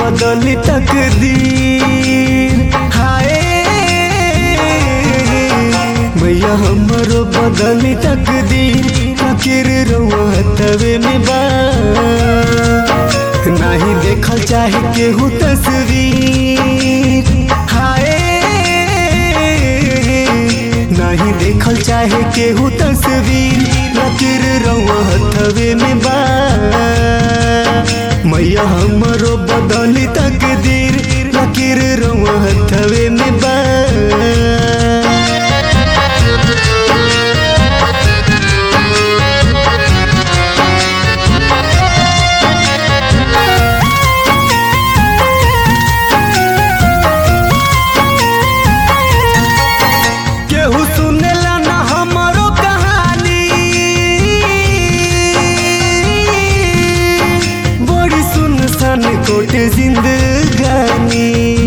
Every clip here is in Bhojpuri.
बदली तकदीर हाय मैया हमरो बदली तकदीर फकीर रउआ हथवे में बा नहीं देखल चाहे केहू तस्वीर हाय नहीं देखल चाहे केहू तस्वीर लकीर रउआ हथवे में बा मैया हमरो बदली तकदीर लकीर रउआ हथवे में बा केहू सुनेला ना हमरो कहानी बड़ी सुनसान कोट जिंदगानी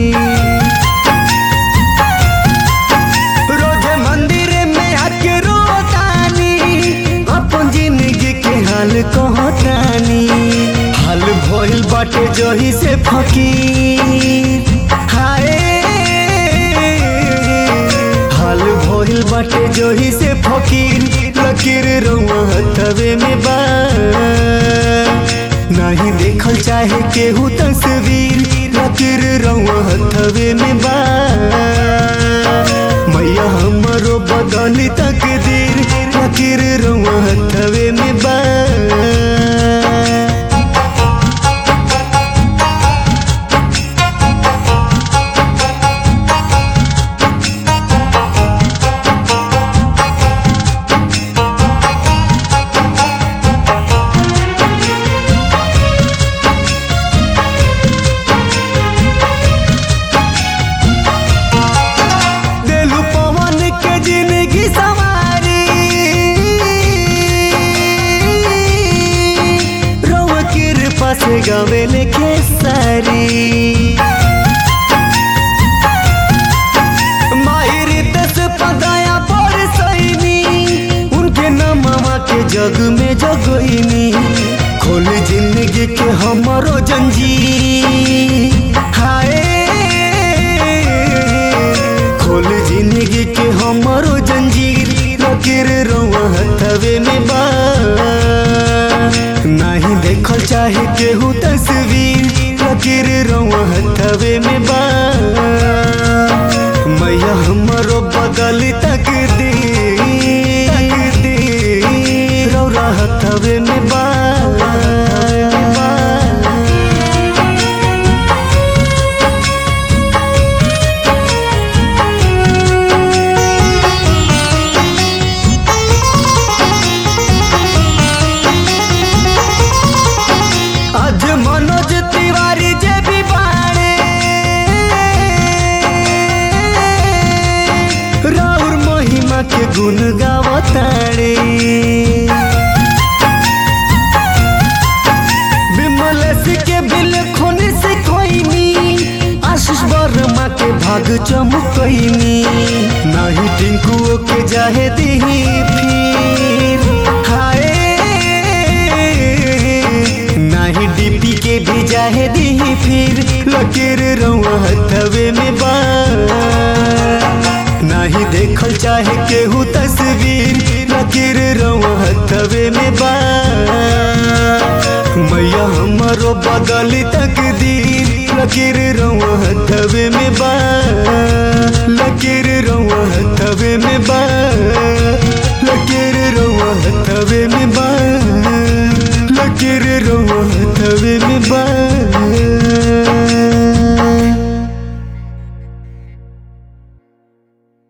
रोजे मंदिर में आके रोतानी अपन जिंदगी के हाल कहतानी हाल भइल बाटे जही से फकीर हाय हाल भइल बाटे जही से फकीर लकीर रउआ हथवे में बा नहीं देखल चाहे केहू तस्वीर लकीर रउआ हथवे में बा मैया हमरो बदली तकदीर लकीर रउआ हथवे में बा देलू पवन के जिंदगी सवारी रउआ कृपा से गावे लेके सारी माहिर दस पदाया पर सैनी उनके नामवा के जग में जगोइनी खोल जिंदगी के हमरो जंजीर हाय खोल जिंदगी के हमरो जंजीर लकीर रउआ हथवे में बा नहीं देखल चाहे केहू तस्वीर लकीर रउआ हथवे में बा मैया हमरो बदल तकदीर तकदीर रउआ हथवे में बा आज मनोज तिवारी जे भी बाणे राउर महिमा के गुण गावताड़े विमलेश के बिल खून से खोइनी आशीष वर्मा के भाग चमकैनी नहीं टिंकुओ के जाहे दीही फिर हाय नाही डीपी के भी जाहे दीही फिर लकीर रउआ हथवे में बा नाही देखल चाहे केहू तस्वीर लकीर रउआ हथवे में बा मैया हमरो बदली तकदीर लकीर रउआ हथवे में बा लकीर रउआ हथवे में बा लकीर रउआ हथवे में बा